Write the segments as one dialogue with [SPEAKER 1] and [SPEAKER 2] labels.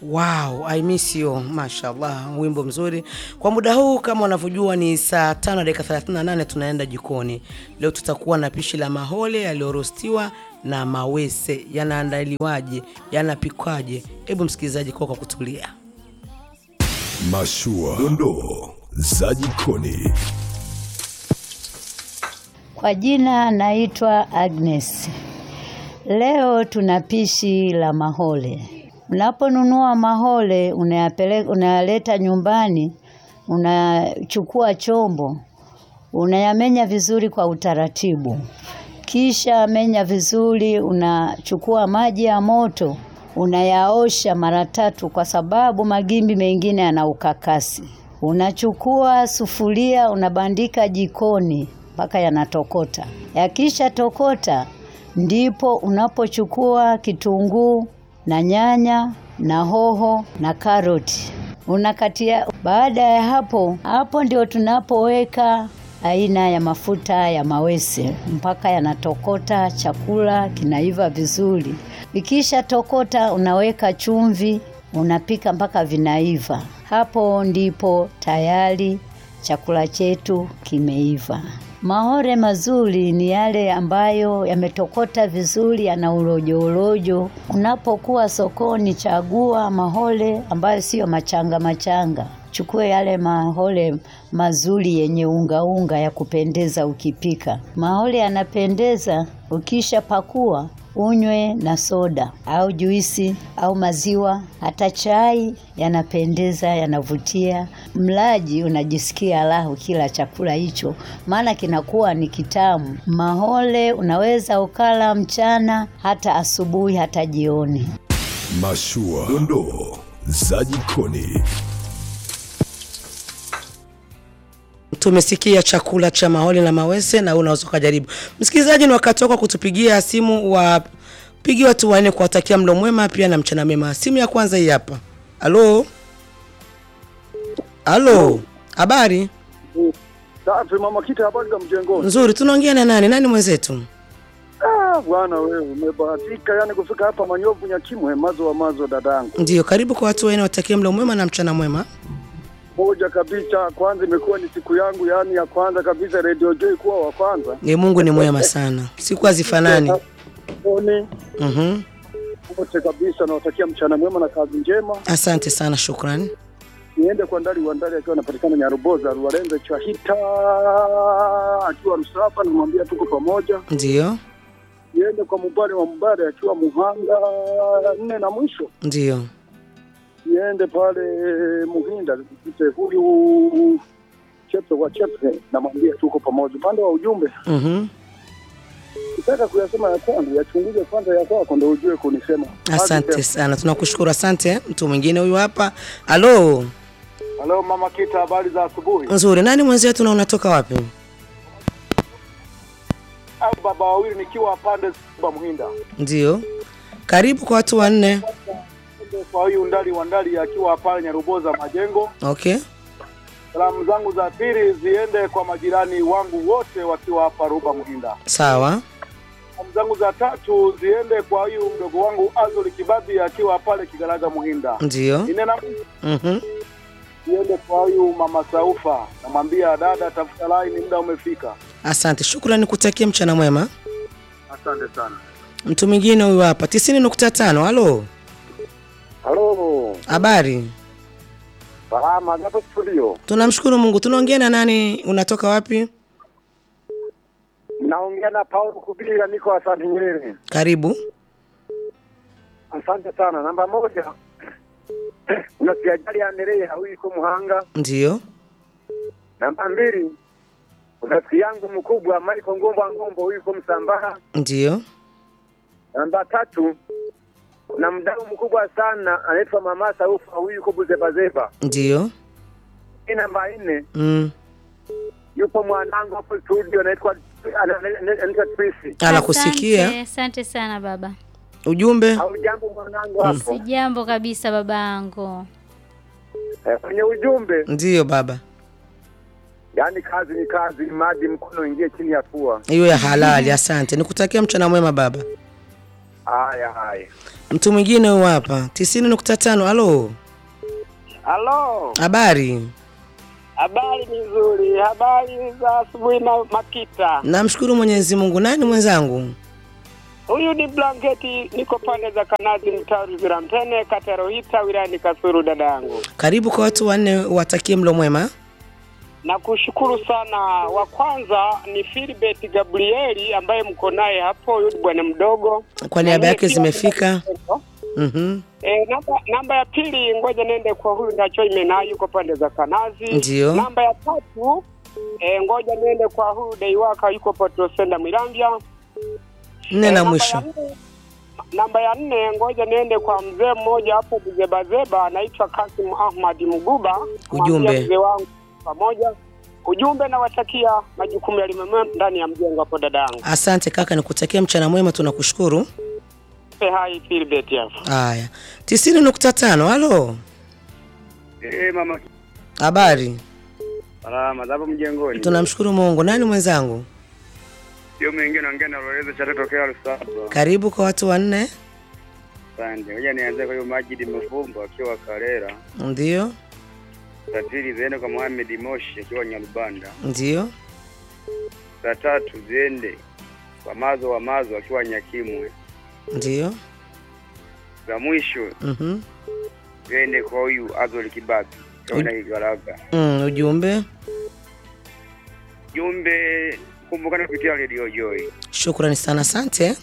[SPEAKER 1] Wow, I miss you. Mashallah, wimbo mzuri. Kwa muda huu kama unavyojua ni saa tano na dakika 38 tunaenda jikoni. Leo tutakuwa na pishi la mahole yaliyorostiwa na mawese. Yanaandaliwaje? Yanapikwaje? Hebu msikilizaji kwa kwa kutulia.
[SPEAKER 2] Mashua, dondoo za jikoni.
[SPEAKER 3] Kwa jina naitwa Agnes. Leo tuna pishi la mahole. Unaponunua mahole unayapeleka, unayaleta nyumbani, unachukua chombo, unayamenya vizuri kwa utaratibu. Kisha menya vizuri, unachukua maji ya moto, unayaosha mara tatu kwa sababu magimbi mengine yana ukakasi. Unachukua sufuria, unabandika jikoni mpaka yanatokota. Yakisha tokota, ndipo unapochukua kitunguu na nyanya na hoho na karoti unakatia. Baada ya hapo, hapo ndio tunapoweka aina ya mafuta ya mawese mpaka yanatokota, chakula kinaiva vizuri. Vikisha tokota, unaweka chumvi, unapika mpaka vinaiva. Hapo ndipo tayari chakula chetu kimeiva. Mahore mazuri ni yale ambayo yametokota vizuri, yana urojo urojo. Unapokuwa sokoni, chagua mahole ambayo siyo machanga machanga. Chukue yale mahole mazuri yenye unga unga ya kupendeza ukipika. Mahole yanapendeza ukisha pakua unywe na soda au juisi au maziwa, hata chai. Yanapendeza, yanavutia. Mlaji unajisikia raha ukila chakula hicho, maana kinakuwa ni kitamu. Mahole unaweza ukala mchana, hata asubuhi, hata jioni.
[SPEAKER 2] Mashua, dondoo za jikoni.
[SPEAKER 1] Tumesikia chakula cha mahole na mawese na unaweza ukajaribu. Msikilizaji, ni wakati wako kutupigia simu, wapigi watu wanne kuwatakia mlo mwema pia na mchana mema. Simu ya kwanza hii hapa. Halo, halo, habari
[SPEAKER 4] Safi mama Kita, habari za mjengoni?
[SPEAKER 1] nzuri. Tunaongea na nani? Nani mwenzetu?
[SPEAKER 4] Ah, bwana wewe umebahatika yani kufika hapa Manyovu Nyakimwe, mazo wa mazo dadangu.
[SPEAKER 1] Ndio, karibu kwa watu wanne, watakie mlo mwema na mchana mwema.
[SPEAKER 4] Moja kabisa, kwanza imekuwa ni siku yangu yani ya kwanza kabisa Radio Joy kuwa wa kwanza.
[SPEAKER 1] Ni Mungu ni mwema sana, siku hazifanani.
[SPEAKER 4] Oni
[SPEAKER 1] Mhm.
[SPEAKER 4] wote kabisa, nawatakia mchana mwema na kazi njema.
[SPEAKER 1] Asante sana, shukrani.
[SPEAKER 4] Niende kwa Ndali wa Ndali akiwa anapatikana Nyaruboza, Ruwarenze Chahita akiwa Rusaba, namwambia tuko pamoja.
[SPEAKER 1] Ndio,
[SPEAKER 4] Niende kwa Mubare wa Mubare akiwa Muhanga nne na mwisho
[SPEAKER 1] ndio.
[SPEAKER 4] niende pale Muhinda ite huyu Chepe wa Chepe, namwambia tuko pamoja. Upande wa ujumbe,
[SPEAKER 1] Mhm.
[SPEAKER 4] ukitaka kuyasema ya kwanza yachunguze kwanza ya kwako, ndo ujue kunisema.
[SPEAKER 1] Asante sana, tunakushukuru. Asante. Mtu mwingine huyu hapa. Halo,
[SPEAKER 4] Halo mama Kita, habari za asubuhi.
[SPEAKER 1] nzuri. Nani mwenzetu na unatoka wapi?
[SPEAKER 4] Au baba wawili nikiwa pande za Muhinda,
[SPEAKER 1] Ndio, karibu kwa watu wanne.
[SPEAKER 4] kwa huyu Ndali wa Ndali akiwa pale Nyaruboza Majengo.
[SPEAKER 1] Okay,
[SPEAKER 4] Salamu zangu za pili ziende kwa majirani wangu wote wakiwa hapa Ruba Muhinda.
[SPEAKER 1] sawa.
[SPEAKER 4] Salamu zangu za tatu ziende kwa huyu mdogo wangu Azoli Kibabi akiwa pale Kigaraga Muhinda.
[SPEAKER 1] Ndio.
[SPEAKER 4] Ine na
[SPEAKER 1] Mhm.
[SPEAKER 4] niende kwa huyu mama Saufa, namwambia dada, tafuta laini, muda umefika.
[SPEAKER 1] Asante, shukrani, kutakia mchana mwema.
[SPEAKER 4] Asante sana.
[SPEAKER 1] Mtu mwingine huyu hapa, tisini nukta tano. Halo,
[SPEAKER 4] Halo,
[SPEAKER 1] habari?
[SPEAKER 4] salama hapo studio.
[SPEAKER 1] Tunamshukuru Mungu. Tunaongea na nani? Unatoka wapi?
[SPEAKER 4] Naongea na Paulo Kubira, niko Asante Nyerere.
[SPEAKER 1] Karibu.
[SPEAKER 4] Asante sana. Namba moja unasiajali Anderea, huyu iko Muhanga.
[SPEAKER 1] Ndio,
[SPEAKER 4] Namba mbili rafiki yangu mkubwa Michael Ngombo Ngombo, huyu iko Msambaha.
[SPEAKER 1] ndio.
[SPEAKER 4] Namba tatu kuna mdau mkubwa sana anaitwa Mama Saufa, huyu yuko Buzebazeba.
[SPEAKER 1] Ndio.
[SPEAKER 4] Hii namba nne
[SPEAKER 1] Mm.
[SPEAKER 4] yupo mwanangu hapo studio anaitwa ana- ana- anaitwa Trisi.
[SPEAKER 1] Anakusikia
[SPEAKER 5] Asante, asante sana baba.
[SPEAKER 1] ujumbe.
[SPEAKER 4] Au jambo mwanangu hapo
[SPEAKER 5] Si jambo kabisa babangu.
[SPEAKER 4] eh, kwenye ujumbe,
[SPEAKER 1] Ndio baba,
[SPEAKER 4] yaani kazi ni kazi, maji mkono ingie chini ya pua.
[SPEAKER 1] hiyo ya halali. Asante, nikutakia mchana mwema baba.
[SPEAKER 4] Haya haya.
[SPEAKER 1] Mtu mwingine huyu hapa, tisini nukta tano. Halo,
[SPEAKER 6] Halo,
[SPEAKER 1] habari?
[SPEAKER 6] habari ni nzuri. Habari za asubuhi na Makita.
[SPEAKER 1] Namshukuru Mwenyezi Mungu. Nani mwenzangu?
[SPEAKER 6] Huyu ni Blanketi, niko pande za Kanazi, mtaa Ruzira Mpene, kata ya Rohita, wilayani Kasulu. Dada yangu,
[SPEAKER 1] Karibu kwa watu wanne, watakie mlo mwema.
[SPEAKER 6] nakushukuru sana. Wa kwanza ni Filibert Gabrieli ambaye mko naye hapo, huyu ni bwana mdogo.
[SPEAKER 1] Kwa niaba yake
[SPEAKER 6] Pia
[SPEAKER 1] zimefika. Mhm.
[SPEAKER 6] E, namba, namba ya pili ngoja nende kwa huyu Ndacho Imena yuko pande za Kanazi.
[SPEAKER 1] Ndio.
[SPEAKER 6] Namba ya tatu e, ngoja niende kwa huyu Deiwaka yuko Potosenda Mwirambya.
[SPEAKER 1] Nne
[SPEAKER 6] Eh,
[SPEAKER 1] na
[SPEAKER 6] namba
[SPEAKER 1] mwisho.
[SPEAKER 6] ya nne- Namba ya nne ngoja niende kwa mzee mmoja hapo Buzebazeba anaitwa Kasim Ahmad Mguba.
[SPEAKER 1] Ujumbe.
[SPEAKER 6] Mwambie mzee wangu pamoja. Ujumbe nawatakia majukumu yalimema ndani ya mjengo hapo dada yangu.
[SPEAKER 1] Asante kaka, nikutakia mchana mwema, tunakushukuru.
[SPEAKER 6] Pe hai Philbert hapo.
[SPEAKER 1] Haya, tisini nukta tano. Halo,
[SPEAKER 7] Eh, mama
[SPEAKER 1] habari?
[SPEAKER 7] salama hapo mjengoni.
[SPEAKER 1] Tunamshukuru Mungu. Nani mwenzangu?
[SPEAKER 7] Sio mwingine naongea na Lorenzo cha tokea Lusaba.
[SPEAKER 1] Karibu kwa watu wanne.
[SPEAKER 7] Asante. Ngoja nianze kwa hiyo Majid Mfumbo akiwa Karera.
[SPEAKER 1] Ndio,
[SPEAKER 7] Za pili ziende kwa Mohamed Moshi akiwa Nyarubanda.
[SPEAKER 1] ndio,
[SPEAKER 7] Za tatu ziende kwa Mazo wa Mazo akiwa Nyakimwe.
[SPEAKER 1] ndio.
[SPEAKER 7] Za mwisho
[SPEAKER 1] Mhm.
[SPEAKER 7] ziende kwa huyu Azol Kibaki akiwa na Igaraga.
[SPEAKER 1] Mm, ujumbe.
[SPEAKER 7] Jumbe kumbukana kupitia Radio Joy.
[SPEAKER 1] Shukrani sana, asante.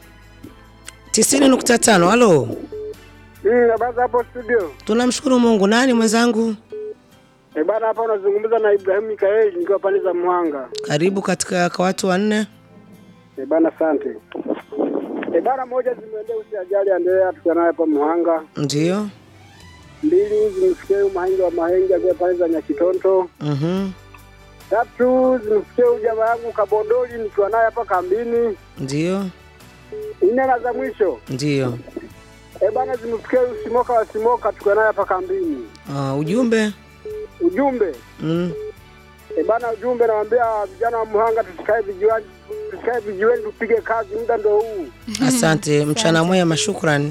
[SPEAKER 1] tisini nukta tano. Halo,
[SPEAKER 4] Mm, habari za hapo studio.
[SPEAKER 1] tunamshukuru Mungu. Nani mwenzangu?
[SPEAKER 4] E bana, hapa unazungumza na Ibrahim Mikaeli nikiwa pande za Mwanga.
[SPEAKER 1] Karibu katika kwa watu wanne.
[SPEAKER 4] E bana, asante. E bana, moja zimeendea usi ajali endelea tukiwa naye hapa Mwanga.
[SPEAKER 1] Ndio.
[SPEAKER 4] Mbili zimfikie huyu Mahenge wa Mahenge akiwa pande za Nyakitonto.
[SPEAKER 1] Mhm.
[SPEAKER 4] Tatu zimfikie huyu jamaa yangu Kabondoli nikiwa naye hapa kambini.
[SPEAKER 1] Ndio,
[SPEAKER 4] Nne na za mwisho
[SPEAKER 1] ndio.
[SPEAKER 4] e bana, zimfikie huyu Simoka wa Simoka tukiwa naye hapa kambini.
[SPEAKER 1] Ah, ujumbe.
[SPEAKER 4] Ujumbe
[SPEAKER 1] Mm.
[SPEAKER 4] e bana, ujumbe nawaambia vijana wa Muhanga tusikae vijiweni, tusikae vijiweni tupige kazi, muda ndo huu.
[SPEAKER 1] Asante, mchana mwema, shukrani.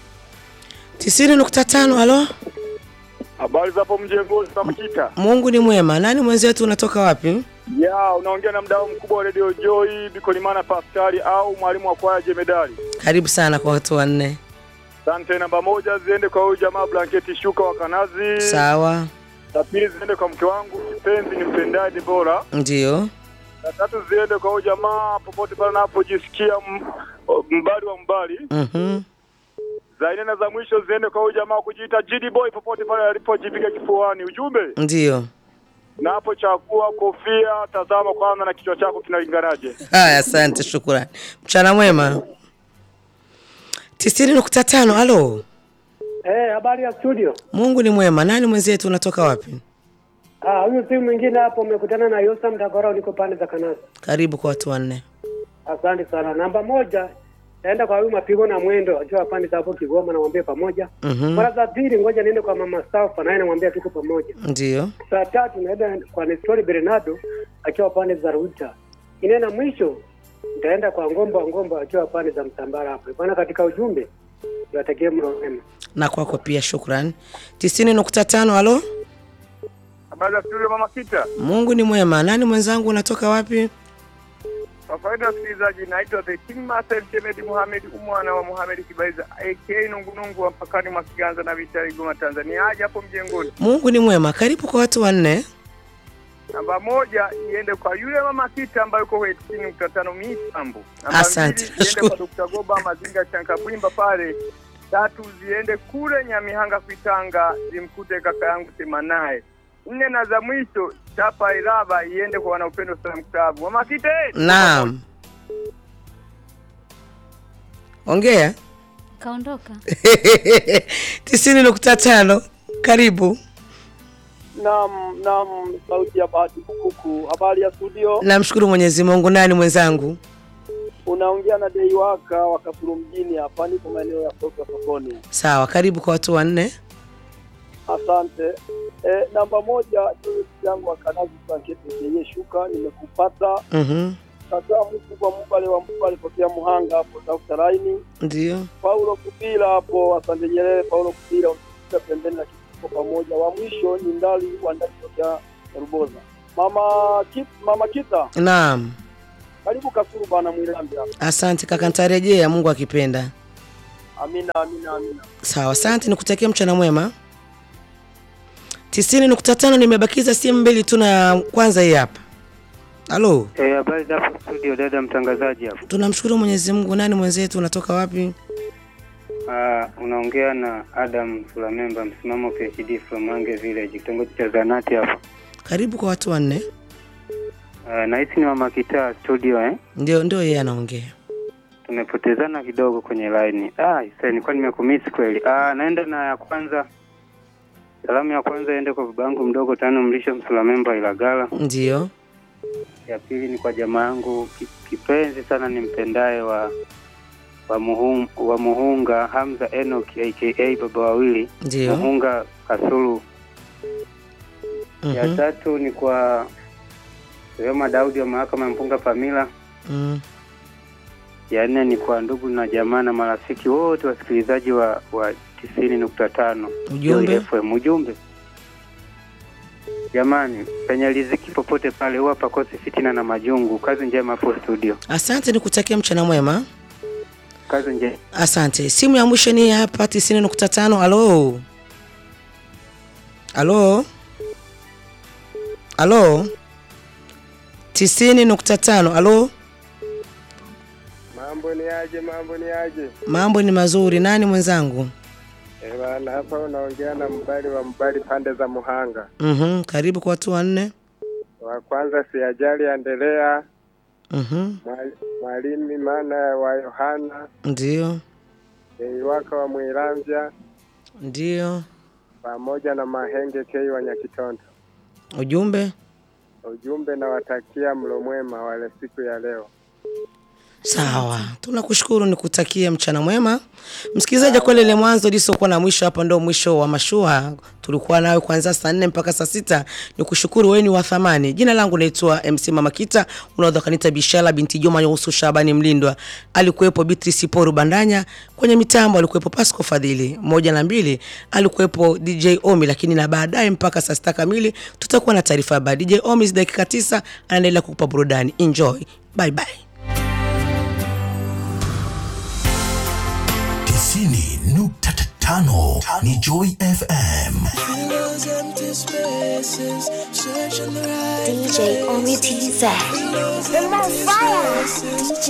[SPEAKER 1] tisini nukta tano. Halo,
[SPEAKER 4] Habari za hapo mjengoni za Makita.
[SPEAKER 1] Mungu ni mwema. Nani mwenzetu, unatoka wapi?
[SPEAKER 4] Ya, unaongea na mdau mkubwa wa Radio Joy Bikolimana Paskari au mwalimu wa kwaya Jemedari.
[SPEAKER 1] Karibu sana kwa watu wanne.
[SPEAKER 4] Asante. Namba moja ziende kwa huyu jamaa Blanketi Shuka wa Kanazi.
[SPEAKER 1] Sawa,
[SPEAKER 4] La pili ziende kwa mke wangu kipenzi ni mtendaji bora.
[SPEAKER 1] ndio.
[SPEAKER 4] La tatu ziende kwa huyu jamaa popote pale anapojisikia m- mbali wa mbali.
[SPEAKER 1] Mhm.
[SPEAKER 4] Za nne na za mwisho ziende kwa huyu jamaa kujiita GD Boy popote pale alipojipiga kifuani. Ujumbe
[SPEAKER 1] Ndio.
[SPEAKER 4] na hapo chakua kofia, tazama kwanza na kichwa chako kinalinganaje.
[SPEAKER 1] Haya, asante, shukrani. Mchana mwema. tisini nukta tano. Halo,
[SPEAKER 8] Eh, habari ya studio.
[SPEAKER 1] Mungu ni mwema. Nani mwenzetu, unatoka wapi?
[SPEAKER 8] Ah, huyu si mwingine hapo umekutana na Yosa Mtagora niko pande za Kanasa.
[SPEAKER 1] Karibu kwa watu wanne.
[SPEAKER 8] Asante sana. Namba moja naenda kwa huyu mapigo na mwendo akiwa pande za hapo Kigoma namwambia pamoja.
[SPEAKER 1] Mhm.
[SPEAKER 8] Mara za pili ngoja niende kwa mama Safa naye namwambia tuko pamoja.
[SPEAKER 1] Ndio.
[SPEAKER 8] Saa tatu naenda kwa Nestori Bernardo akiwa pande za Ruta. Ine na mwisho nitaenda kwa Ngomba Ngomba akiwa pande za Msambara hapo. Bwana katika ujumbe niwatakie mlo mwema.
[SPEAKER 1] Na kwako pia, shukrani. tisini nukta tano. Halo,
[SPEAKER 7] Habari za studio mama Kita.
[SPEAKER 1] Mungu ni mwema. Nani mwenzangu, unatoka wapi?
[SPEAKER 7] Kwa faida ya wasikilizaji, naitwa The King Master Chemedi Muhamed umwana wa Muhamed Kibaiza aka Nungunungu wa mpakani mwa Kiganza na Vitali Goma Tanzania. Aje hapo mjengoni.
[SPEAKER 1] Mungu ni mwema. Karibu kwa watu wanne.
[SPEAKER 7] Namba moja iende kwa yule mama Kita ambaye yuko kwenye tisini nukta tano Misambo. Namba
[SPEAKER 1] Asante,
[SPEAKER 7] mbili iende
[SPEAKER 1] nashukuru.
[SPEAKER 7] kwa Dr. Goba Mazinga Chankabwimba pale. Tatu ziende kule Nyamihanga Kuitanga zimkute kaka yangu Semanaye. Nne na za mwisho chapa iraba iende kwa wanaupendo Salam Club. Mama Kita. eh!
[SPEAKER 1] Naam, ongea.
[SPEAKER 5] Kaondoka.
[SPEAKER 1] tisini nukta tano. Karibu.
[SPEAKER 6] Naam, naam, sauti ya Bahati Bukuku. Habari ya studio,
[SPEAKER 1] Namshukuru Mwenyezi Mungu. Nani mwenzangu?
[SPEAKER 6] unaongea na Dei Waka wa Kasulu mjini hapa, niko maeneo ya soko sokoni.
[SPEAKER 1] Sawa, karibu kwa watu wanne.
[SPEAKER 6] Asante. E, namba moja yangu wa Kanazi Blanketi yeye shuka, nimekupata.
[SPEAKER 1] Mhm.
[SPEAKER 4] kakaa mkubwa Mbale wa Mbale tokea Muhanga hapo tafuta laini.
[SPEAKER 1] Ndio.
[SPEAKER 4] Paulo Kupila hapo asante Nyerere, Paulo Kupila unapita pembeni na kituko pamoja. Wa mwisho ni Ndali wa Ndali tokea Ruboza. Mama Kit, Mama Kita,
[SPEAKER 1] Naam.
[SPEAKER 4] karibu Kasulu bana Mwilambi hapa.
[SPEAKER 1] Asante kaka, nitarejea Mungu akipenda.
[SPEAKER 4] Amina, amina, amina.
[SPEAKER 1] Sawa, asante, nikutakia mchana mwema. tisini nukta tano nimebakiza simu mbili tu, na kwanza hii hapa. Halo,
[SPEAKER 9] Eh, habari za hapo studio dada mtangazaji hapo.
[SPEAKER 1] tunamshukuru Mwenyezi Mungu. Nani mwenzetu, unatoka wapi?
[SPEAKER 9] Ah, unaongea na Adam Sulamemba msimamo PhD from Mange Village kitongoji cha Zanati hapo.
[SPEAKER 1] Karibu kwa watu wanne.
[SPEAKER 9] Ah, na hisi ni mama kitaa studio eh.
[SPEAKER 1] Ndio, ndio yeye anaongea.
[SPEAKER 9] Tumepotezana kidogo kwenye line. Ah, sasa nilikuwa nimekumisi kweli. Ah, naenda na ya kwanza. Salamu ya kwanza iende kwa babangu mdogo tano mlisho Msulamemba Ilagala.
[SPEAKER 1] Ndio.
[SPEAKER 9] Ya pili ni kwa jamaa yangu ki- kipenzi sana nimpendaye wa wa, muhung, wa Muhunga Hamza Enoch aka baba wawili
[SPEAKER 1] Ndio.
[SPEAKER 9] Muhunga Kasulu. Ya
[SPEAKER 1] Mhm.
[SPEAKER 9] tatu ni kwa Rehema Daudi wa mahakama ya Mpunga Pamila.
[SPEAKER 1] Mm.
[SPEAKER 9] Ya nne ni kwa ndugu na jamaa na marafiki wote wasikilizaji wa wa tisini nukta tano
[SPEAKER 1] Ujumbe?
[SPEAKER 9] FM. Ujumbe jamani, penye riziki popote pale huwa pakosi fitina na majungu. Kazi njema hapo studio,
[SPEAKER 1] Asante, nikutakia mchana mwema.
[SPEAKER 9] kazi njema.
[SPEAKER 1] Asante. Simu ya mwisho ni hapa tisini nukta tano. Halo, halo, halo, tisini nukta tano. Halo,
[SPEAKER 7] Mambo ni aje? Mambo ni aje?
[SPEAKER 1] mambo ni mazuri. Nani mwenzangu?
[SPEAKER 7] Eh, bana hapa unaongea na mbali wa mbali pande za Muhanga.
[SPEAKER 1] Mhm, karibu kwa watu wanne.
[SPEAKER 7] Wa kwanza si ajali endelea,
[SPEAKER 1] Mhm,
[SPEAKER 7] mwali- mwalimu Imana wa Yohana,
[SPEAKER 1] ndio,
[SPEAKER 7] Deiwaka wa Mwiramvya
[SPEAKER 1] ndio.
[SPEAKER 7] pamoja na Mahenge Kei wa Nyakitondo.
[SPEAKER 1] Ujumbe
[SPEAKER 7] Ujumbe nawatakia mlo mwema wale siku ya leo.
[SPEAKER 1] Sawa, tunakushukuru, nikutakie mchana mwema. Msikilizaji, kweli ile mwanzo lisokuwa na mwisho, hapa ndo mwisho wa mashua. Tulikuwa nawe kuanzia saa nne mpaka saa sita. Nikushukuru, wewe ni wa thamani. Jina langu naitwa MC Mama Kita, unaweza kanita Bishala binti Juma Yusu Shabani Mlindwa. Alikuwepo Beatrice Poru Bandanya kwenye mitambo, alikuwepo Pasco Fadhili moja na mbili, alikuwepo DJ Omi, lakini na baadaye mpaka saa sita kamili tutakuwa na taarifa ya habari. DJ Omi dakika tisa anaendelea kukupa burudani. Enjoy, bye bye.
[SPEAKER 2] tisini nukta tano ni Joy FM.
[SPEAKER 10] DJ Omi TZ.